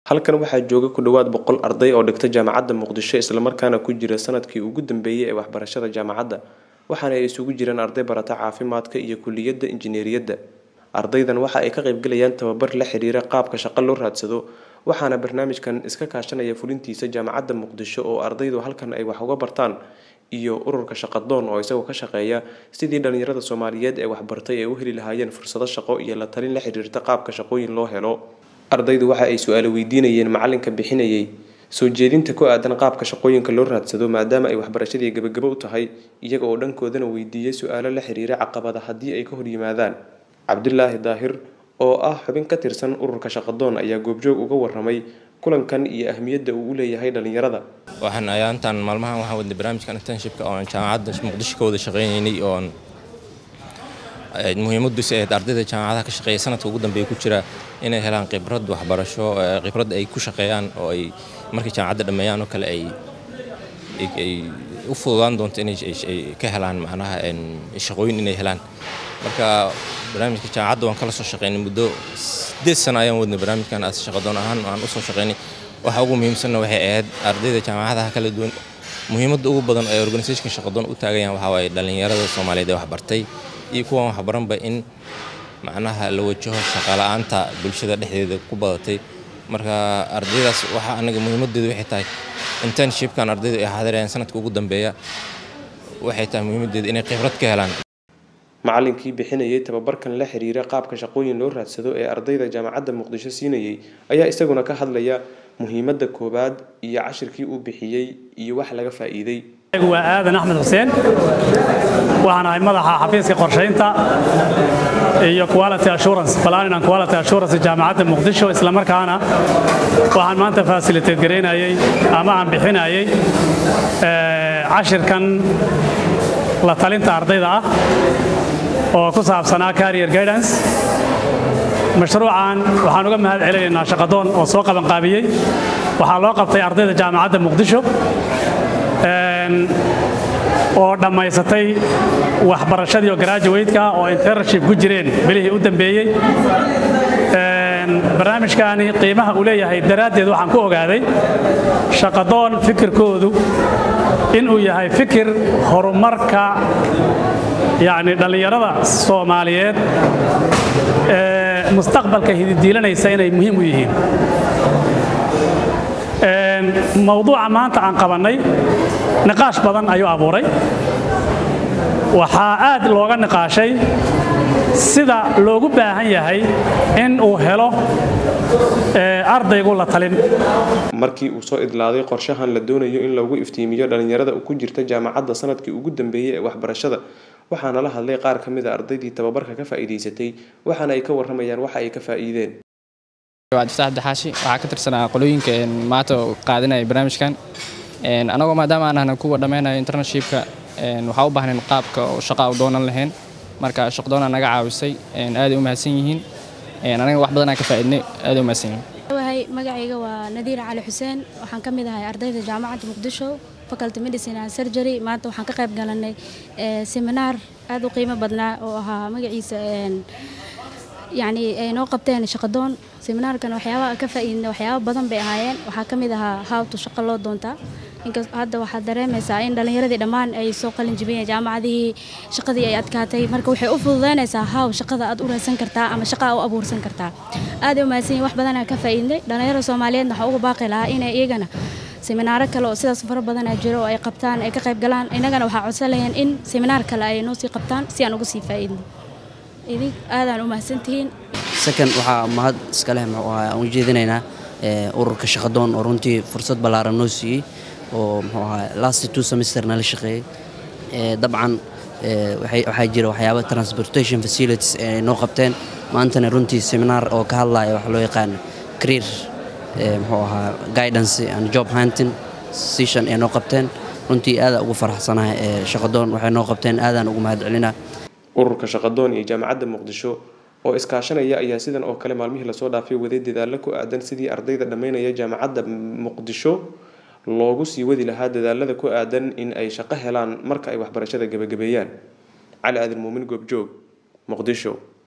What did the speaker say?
halkan waxaa jooga ku dhowaad boqol arday oo dhigta jaamacadda muqdisho islamarkaana ku jira sanadkii ugu dambeeyey ee waxbarashada jaamacadda waxaana ay isugu jiraan arday barata caafimaadka iyo kuliyadda injineeriyadda ardaydan waxa ay ka qaybgalayaan tababar la xiriira qaabka shaqo loo raadsado waxaana barnaamijkan iska kaashanaya fulintiisa jaamacadda muqdisho oo ardaydu halkan ay wax uga bartaan iyo ururka shaqadoon oo isagoo ka shaqeeya sidii dhalinyarada soomaaliyeed ee waxbartay ay u heli lahaayeen fursado shaqo iyo la talin la xiriirta qaabka shaqooyin loo helo ardaydu waxa ay su-aalo weydiinayeen macalinka bixinayay soo jeedinta ku aadan qaabka shaqooyinka loo raadsado maadaama ay waxbarashadii gebagabo u tahay iyaga oo dhankoodana weydiiyey su-aalo la xiriira caqabada haddii ay ka hor yimaadaan cabdulaahi daahir oo ah xubin ka tirsan ururka shaqadoon ayaa goobjoog uga waramay kulankan iyo ahmiyadda uu u leeyahay dhalinyarada waxaan ayaantan maalmahan waxaan wadnay barnaamijka internshipka oo aan jaamacadda muqdisho ka wada shaqaynaynay oon muhiimaddiisu ahayd ardayda jaamacadaha ka shaqeeya sanadka ugu dambeeya ku jira inay helaan khibrad waxbarasho khibrad ay ku shaqeeyaan oo ay markay jaamacadda dhammeeyaan oo kale ay ay u fududaan doonto inay ka helaan macnaha shaqooyin inay helaan marka barnaamijka jaamacadda waan kala soo shaqeynay muddo sideed sano ayaan wadnay barnaamijkan as shaqadoon ahaan aan usoo shaqeynay waxa ugu muhiimsanna waxay ahayd ardayda jaamacadaha kala duwan muhiimadda ugu badan ee organisationka shaqadoon u taagayaan waxaa waaye dhallinyarada soomaaliyeed ee waxbartay iyo kuwan waxbaranba in macnaha la wajaho shaqala-aanta bulshada dhexdeeda ku badatay marka ardaydaas waxaa anaga muhiimadeedu waxay tahay internshipkan ardaydu ay xaadirayaan sanadka ugu dambeeya waxay tahay muhiimadeedu inay khibrad ka helaan macalinkii bixinayay tababarkan la xiriira qaabka shaqooyin loo raadsado ee ardayda jaamacadda muqdisho siinayay ayaa isaguna ka hadlaya muhiimadda koowaad iyo cashirkii uu bixiyey iyo wax laga faa'iiday waa aadan axmed xuseen waxaan ahay madaxa xafiiska qorshaynta iyo quality assurance planning and quality assurance jaamacadda muqdisho isla markaana waxaan maanta facilitate garaynayay ama aan bixinayay cashirkan la talinta ardayda ah oo ku saabsanaa carrier guidance mashruucan waxaan uga mahad celinaynaa shaqadoon oo soo qabanqaabiyey waxaa loo qabtay ardayda jaamacadda muqdisho oo dhammaysatay waxbarashadii oo graduwateka oo internship ku jireen bilihii u dambeeyey barnaamijkaani qiimaha uu leeyahay daraaddeed waxaan ku ogaaday shaqadoon fikirkoodu inuu yahay fikir horumarka yacni dhallinyarada soomaaliyeed ee mustaqbalka hididiilanaysa inay muhiim u yihiin mawduuca maanta aan qabannay niqaash badan ayuu abuuray waxaa aad looga niqaashay sida loogu baahan yahay in uu helo ardaygu la talin markii uu soo idlaaday qorshahan la doonayo in lagu iftiimiyo dhallinyarada ku jirta jaamacadda sanadkii ugu dambeeyey ee waxbarashada waxaana la hadlay qaar ka mid a ardaydii tababarka ka faa'iidaysatay waxaana ay ka warramayaan waxa ay ka faa'iideen cabdifataax abdixaashi waxaa ka tirsanaa qolooyinka maanta qaadanaya barnaamijkan anagoo maadaama aan ahna kuwa dhammaynayo internshipka waxaa u baahnayn qaabka shaqa u doonan lahayn marka shaqdoona naga caawisay aaday u mahadsan yihiin anaga wax badanaa ka faa'iidnay aaday u mahadsan yihiin wahay magacayga waa nadiira cali xuseen waxaan ka mid ahay ardayda jaamacadda muqdisho faculty medicine and surgery maanta waxaan ka qayb galanay seminaar aad u qiimo badnaa oo ahaa magaciisa yacni ay noo qabteen shaqadoon seminaarkan waxyaabaha ka faa'iidna waxyaaba badan bay ahaayeen waxaa ka mid ahaa hawtu shaqo loo doontaa inkas hadda waxaad dareemaysaa in dhallinyaradii dhammaan ay soo qalin jibiyeen jaamacadihii shaqadii ay adkaatay marka waxay u fududaynaysaa haw shaqada aad u raadsan kartaa ama shaqaa u abuursan kartaa aaday u mahadsan yihin wax badanaa ka faa'iidnay dhallinyarada soomaaliyeedna waxaa uga baaqi lahaa inay iyagana seminaaro kale oo sidaas fara badanaa jiro oo ay qabtaan ay ka qayb galaan innagana waxaa codsan lahayn in seminaar kale ay noo sii qabtaan si aan uga sii faa'iidno idin aadaan u mahadsantihiin second waxaa mahad iska leh muxuu ahaa aan u jeedinaynaa ururka shaqadoon oo runtii fursad ballaaran noo siiyey oo muxuu ahaa last two semester nala shaqeeyey dabcan waxaa jira waxyaaba transportation facilities ay noo qabteen maantana runtii seminaar oo ka hadlaya waxa loo yaqaan career muxuu ahaa guidance and job hunting session ay noo qabteen runtii aadaan ugu faraxsanahay shaqadoon waxay noo qabteen aadaan ugu mahad celinaa ururka shaqadoon iyo jaamacadda muqdisho oo iskaashanaya ayaa sidan oo kale maalmihii lasoo dhaafay waday dadaalo ku aadan sidii ardayda dhammaynaya jaamacadda muqdisho loogu sii wadi lahaa dadaalada ku aadan in ay shaqo helaan marka ay waxbarashada gebagabeeyaan cali aadan muumin goobjoog muqdisho